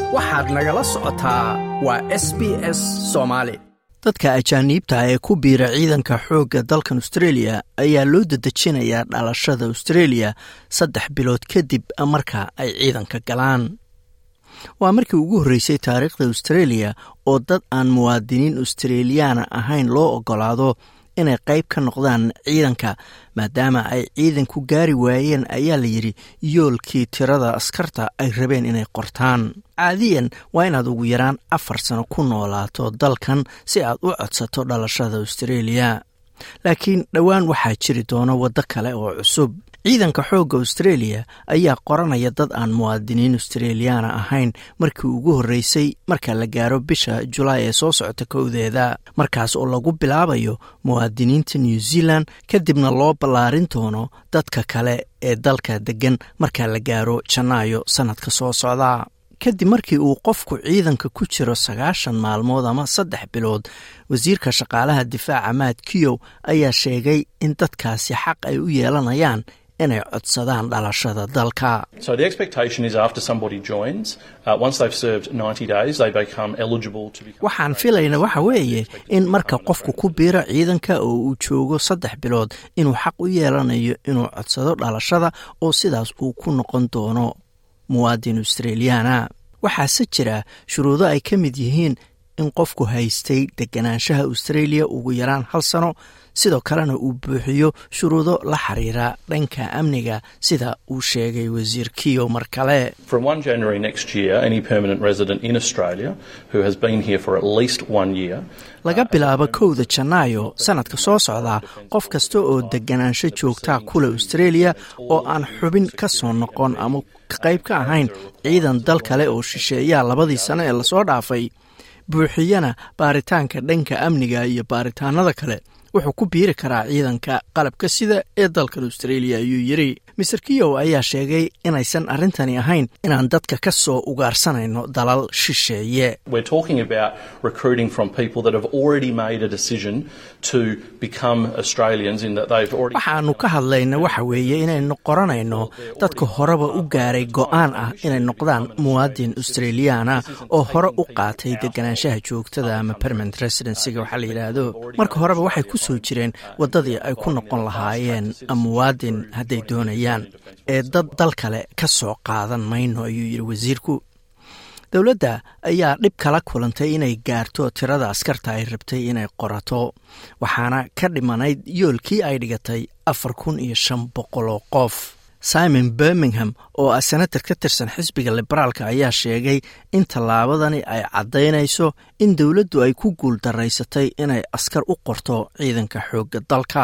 waxaad nagala socotaa waa s b s soomaali dadka ajaaniibta ee ku biira ciidanka xoogga dalkan austreeliya ayaa loo dedejinayaa dhalashada austreeliya saddex bilood kadib marka ay ciidanka galaan waa markii ugu horreysay taariikhda austreeliya oo dad aan muwaadiniin australiyaana ahayn loo oggolaado inay qayb ka noqdaan ciidanka maadaama ay ciidanku gaari waayeen ayaa la yidhi yoolkii tirada askarta ay rabeen inay qortaan caadiyan waa inaad ugu yaraan afar sano ku noolaato dalkan si aad u codsato dhalashada austraeliya laakiin dhowaan waxaa jiri doona waddo kale oo cusub ciidanka xoogga austraeliya ayaa qoranaya dad aan muwaadiniin australiyaana ahayn markii ugu horreysay marka la gaaro bisha julaay ee soo socota kowdeeda markaas oo lagu bilaabayo muwaadiniinta new zealand kadibna loo ballaarin doono dadka kale ee dalka deggan marka la gaaro janaayo sannadka soo socda kadib markii uu qofku ciidanka ku jiro sagaashan maalmood ama saddex bilood wasiirka shaqaalaha difaaca maad kiyow ayaa sheegay in dadkaasi xaq ay u yeelanayaan inay codsadaan dhalashada dalka waxaan filayna waxa weeye in marka qofku ku biiro ciidanka oo uu joogo saddex bilood inuu xaq u yeelanayo inuu codsado dhalashada oo sidaas uu ku noqon doono muwaadin australiyaana waxaase jira shuruudo ay ka mid yihiin in qofku haystay deganaanshaha australia ugu yaraan hal sano sidoo kalena uu buuxiyo shuruudo la xiriira dhanka amniga sida uu sheegay wasiir kiyo mar kale laga bilaabo kowda janaayo sannadka soo socda qof kasta oo deganaansho joogtaa kule australia oo aan xubin ka soo noqon ama qayb ka ahayn ciidan dal kale oo shisheeyaa labadii sano ee lasoo dhaafay buuxiyana baaritaanka dhanka amniga iyo baaritaanada kale wuxuu ku biiri karaa ciidanka qalabka sida ee dalkan australia ayuu yidhi master kiyow ayaa sheegay inaysan arrintani ahayn inaan dadka ka soo ugaarsanayno dalal shisheeye waxaanu ka hadlayna waxa weeye inaynu qoranayno dadka horeba u gaaray go'aan ah inay noqdaan muwaadin australiyaana oo hore u qaatay deganaanshaha joogtada ama permanent residencyga waxaa la yidhaahdo marka horeba waxay ku soo jireen waddadii ay ku noqon lahaayeen muwaadin hadday doonayaan ee dad dal kale ka soo qaadan mayno ayuu yidhi wasiirku dowladda ayaa dhib kala kulantay inay gaarto tirada askarta ay rabtay inay qorato waxaana ka dhimanayd yoolkii ay dhigatay afar kun iyo shan boqol oo qof simon birmingham oo ah senatar ka tirsan xisbiga liberaalka ayaa sheegay in tallaabadani ay caddaynayso in dowladdu ay ku guul daraysatay inay askar u qorto ciidanka xoogga dalka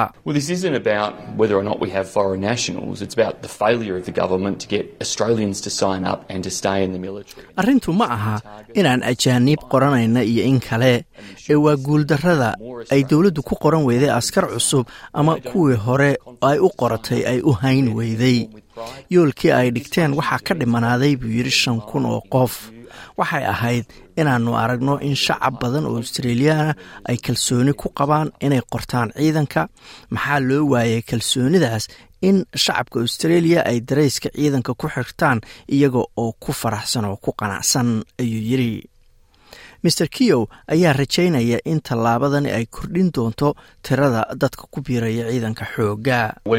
arrintu ma aha inaan ajaaniib qoranayna iyo in kale ee waa guuldarrada ay dowladdu ku qoran weyday askar cusub ama kuwii hore ay u qoratay ay u hayn weyday yoolkii ay dhigteen waxaa ka dhimanaaday buu yidhi shan kun oo qof waxay ahayd inaannu aragno in shacab badan oo australiyaana ay kalsooni ku qabaan inay qortaan ciidanka maxaa loo waayay kalsoonidaas in shacabka australia ay darayska ciidanka ku xirtaan iyaga oo ku faraxsan oo ku qanacsan ayuu yidhi master kiyow ayaa rajaynaya in tallaabadani ay kordhin doonto tirada dadka ku biiraya ciidanka xoogga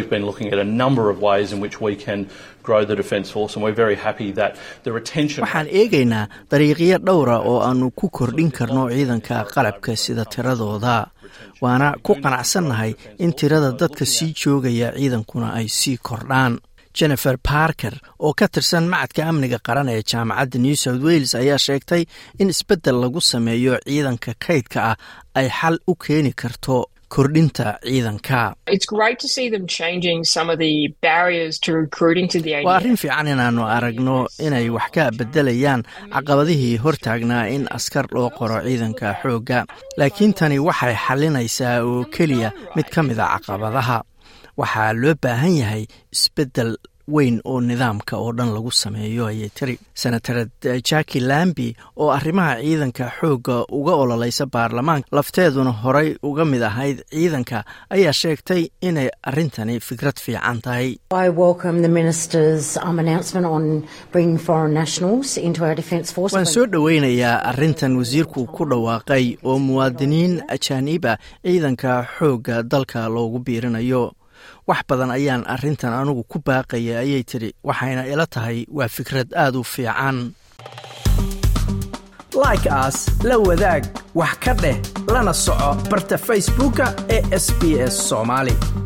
waxaan eegaynaa dariiqyo dhowra oo aannu ku kordhin karno ciidanka qalabka sida tiradooda waana ku qanacsannahay in tirada dadka sii joogaya ciidankuna ay sii kordhaan jennifer barker oo ka tirsan macadka amniga qaran ee jaamacadda new south wales ayaa sheegtay in isbeddel lagu sameeyo ciidanka kaydka ah ay xal u keeni karto kordhinta ciidanka waa arrin fiican inaannu aragno inay wax ka beddelayaan caqabadihii hortaagnaa in askar loo qoro ciidanka xoogga laakiin tani waxay xalinaysaa oo keliya mid ka mid a caqabadaha waxaa loo baahan yahay isbeddel weyn oo nidaamka oo dhan lagu sameeyo ayay tiri senatared jacki lambi oo arrimaha ciidanka xoogga uga ololeysa baarlamaanka lafteeduna horay uga mid ahayd ciidanka ayaa sheegtay inay arrintani fikrad fiican tahay waan soo dhoweynayaa arrintan wasiirku ku dhawaaqay oo muwaadiniin ajaaniba ciidanka xoogga dalka loogu biirinayo wax badan ayaan arrintan anugu ku baaqaya ayay tidhi waxayna ila tahay waa fikrad aad u fiican like aas la wadaag wax ka dheh lana soco barta facebooka ee sb s soomaali